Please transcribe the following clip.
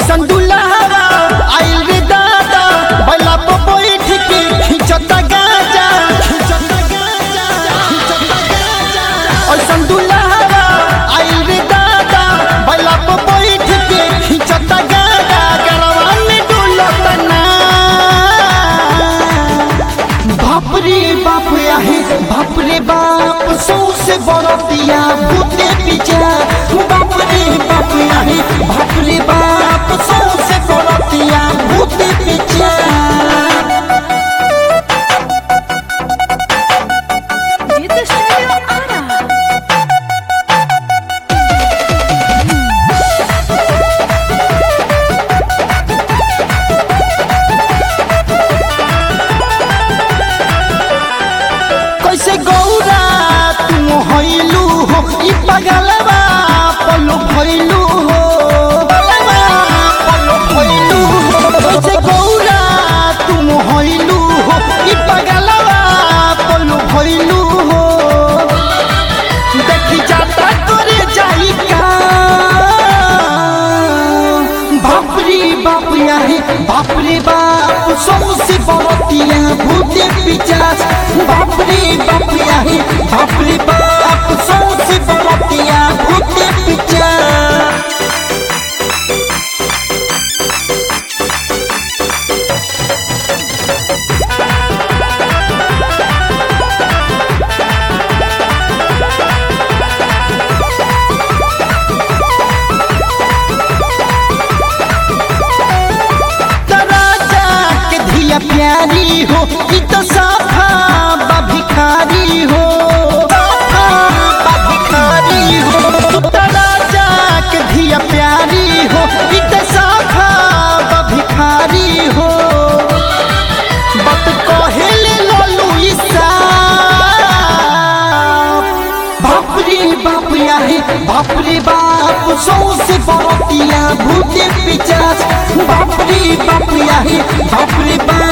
ऐसन दुल्हावा आइल रे दादा बैला पर बैठ के खिंचता गाजा खिंचता गाजा खिंचता गाजा ऐसन दुल्हावा आइल रे दादा बैला पर बैठ के खिंचता गाजा गरवा में डुलता ना बाप रे बाप आहे बाप रे बाप सौसे बरतिया भूते पीछा बाप रे बाप आहे बाप रे बाप सौसे बरतिया भूते पीछा Did the studio Ara? कैसे गौरा तुम होइलू हो ई पगलवा पल्लू भइलू हो पगलवा पल्लू भइलू हो कैसे गौरा तुम होइलू हो ई पगलवा पल्लू भइलू हो देखी जाता करे जाई का बाप रे बाप आहे बाप रे बाप सबसे बरतिया भूते पिचास बाप रे बाप आहे बाप रे बाप सबसे बरतिया भूते पिचास तराजा के धिया प्यारी हो ई तो साफा बा भिखारी हो साफा बा भिखारी हो तराजा के धिया प्यारी हो ई तो साफा बा भिखारी हो बत कहेले लोलू ईसा बाप रे बाप आहे बाप रे बाप सौसे बरतिया भूते पिचास बाप रे बाप आहे बाप रे बाप